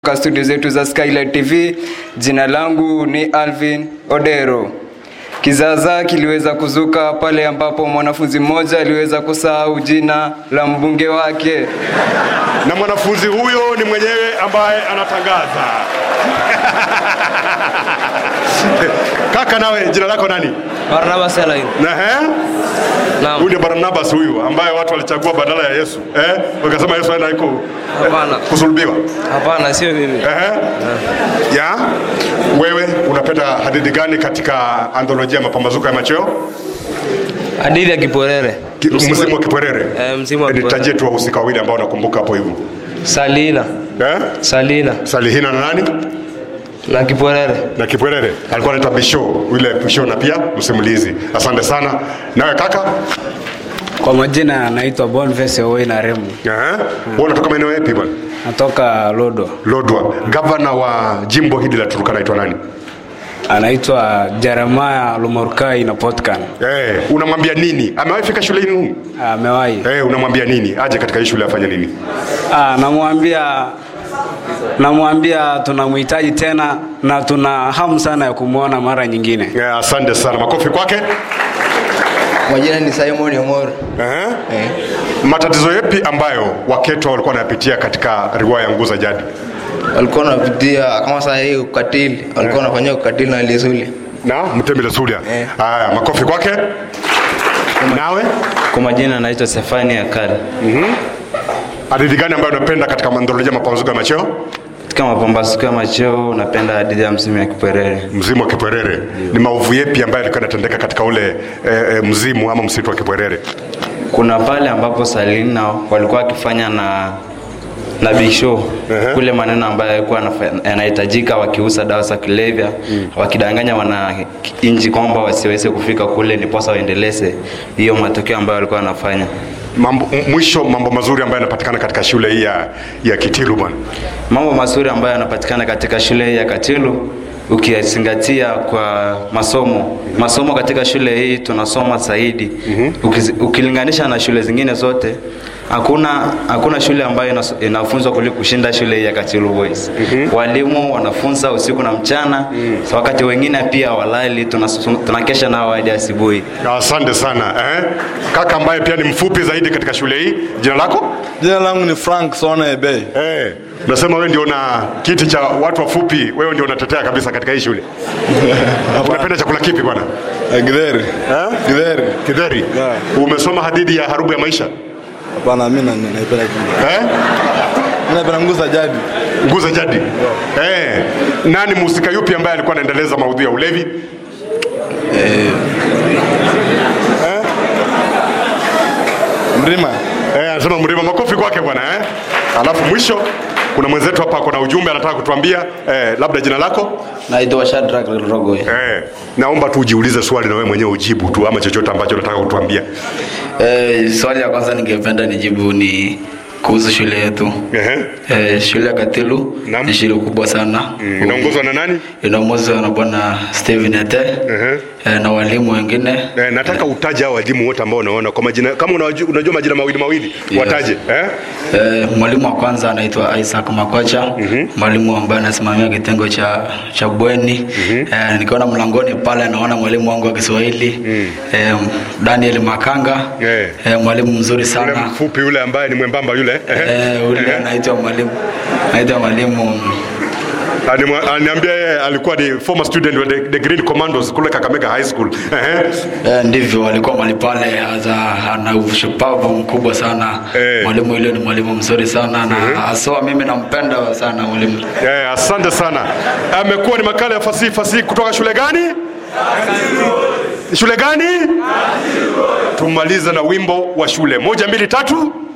Kutoka studio zetu za Skylight TV, jina langu ni Alvin Odero. Kizaazaa kiliweza kuzuka pale ambapo mwanafunzi mmoja aliweza kusahau jina la mbunge wake. na mwanafunzi huyo ni mwenyewe ambaye anatangaza. Kaka, nawe jina lako nani? Barnabas Elaine. Na he? Naam. Huyu ndio Barnabas huyu ambaye watu walichagua badala ya Yesu eh? Wakasema Yesu aenda iko Hapana. kusulubiwa Hapana, sio mimi. Ehe. Ya, wewe unapenda hadithi gani katika antholojia ya mapambazuko ya machweo? Hadithi ya Kiporere. Ki- Msimu wa Kipwerere. Eh, msimu wa Eh, Kipwerere. Nitajie tu wahusika wawili ambao nakumbuka hapo hivyo. Salina. Eh? Salina Salihina na nani? na Kiporere. Na Kipwerere. Alikuwa anaitwa Bisho, yule Bisho na pia msimulizi. Asante sana. Nawe kaka? Kwa majina anaitwa Boniface Owei na Remu, Eh? Wewe unatoka maeneo yapi bwana? natoka Lodo. Lodwa. Gavana wa jimbo hili la Turkana anaitwa nani? Anaitwa Jeremiah Lumorkai na Potkan. Eh, unamwambia nini? Amewahi fika shule hii? Amewahi. Eh, unamwambia nini? Aje katika hii shule afanye nini? Ah, namwambia namwambia tunamhitaji tena na tuna hamu sana ya kumwona mara nyingine. Eh, asante sana. Makofi kwake. Majina ni Simon Omoro. Eh? Eh. Matatizo yapi ambayo Waketwa walikuwa wanapitia katika riwaya ya Nguu za Jadi? Walikuwa wanapitia kama saa hii ukatili, walikuwa wanafanyia ukatili na Lisuli. Na Mtembele Sulia. Eh. Haya, makofi kwake. Nawe Kwa majina naitwa Sefani Akali. hadithi gani ambayo unapenda katika mandholojia mapambazuko ya macheo? Katika mapambazuko ya macheo napenda hadithi ya msimu ya Kiperere. Mzimu wa Kipwerere. Ni maovu yapi ambayo yalikuwa yanatendeka katika ule eh, eh, mzimu ama msitu wa Kipwerere? Kuna pale ambapo Salina walikuwa wakifanya na na Big Show Ehe. kule maneno ambayo yalikuwa yanafa- yanahitajika wakiuza dawa za kulevya wakidanganya wananchi kwamba wasiweze kufika kule niposa waendeleze hiyo matokeo ambayo walikuwa wanafanya. Mambo, m- mwisho mambo mazuri ambayo yanapatikana katika shule hii ya, ya Kitilu bwana. Mambo mazuri ambayo yanapatikana katika shule hii ya Katilu ukiyazingatia kwa masomo masomo katika shule hii tunasoma zaidi Ukizi- ukilinganisha na shule zingine zote hakuna hakuna shule ambayo inas- inafunzwa kuliko kushinda shule hii ya Katilu Boys walimu wanafunza usiku na mchana wakati wengine pia walali tunas- tunakesha nao hadi asubuhi Asante sana eh? Kaka ambaye pia ni mfupi zaidi katika shule hii, jina lako? Jina langu ni Frank Sona Ebei. Eh, unasema wewe ndio na kiti cha watu wafupi, wewe ndio unatetea kabisa katika hii shule. Unapenda chakula kipi bwana? Githeri. Eh? Githeri. Kidheri. Yeah. Umesoma hadithi ya Harubu ya Maisha? Hapana, mimi na- naipenda kitu. Eh? Mimi napenda nguo za jadi. Nguza jadi. Eh, nani mhusika yupi ambaye alikuwa anaendeleza maudhui ya ulevi? Mrima. Eh, anasema mlima makofi kwake bwana eh? Alafu mwisho kuna mwenzetu hapa kuna ujumbe anataka kutuambia eh, labda jina lako Naitwa Shadrack Rogoy. eh, naomba tu ujiulize swali na wewe mwenyewe ujibu tu ama chochote ambacho unataka kutuambia Eh, swali ya kwanza ningependa nijibu ni kuhusu shule yetu. Ehe. Eh, shule ya Katilu Naam. ni shule kubwa sana. Mm, inaongozwa na nani? Inaongozwa na bwana Steven Ete Ehe. eh, na walimu wengine. Eh, nataka utaje hao walimu wote ambao unaona kwa majina kama unajua, unajua majina mawili mawili Yes. wataje eh? Eh, mwalimu wa kwanza anaitwa Isaac Makocha, mwalimu ambaye anasimamia kitengo cha cha bweni. Eh, nikiona mlangoni pale naona mwalimu wangu wa Kiswahili eh, Daniel Makanga Eh. eh, mwalimu mzuri Yule sana. mfupi yule ambaye ni mwembamba yule Eh, ule anaitwa mwalimu anaitwa mwalimu Animwa- Aniambia yeye alikuwa ni former student wa the, the Green Commandos kule Kakamega High School. Ehe. Eh, ndivyo walikuwa mahali pale, aza- ana ushupavu mkubwa sana Eh. mwalimu yule ni mwalimu mzuri sana na haswa mimi nampenda sana mwalimu. Eh, asante sana. Amekuwa ni makala ya fasihi fasihi kutoka shule gani? Shule gani? Tumalize na wimbo wa shule. Moja, mbili, tatu.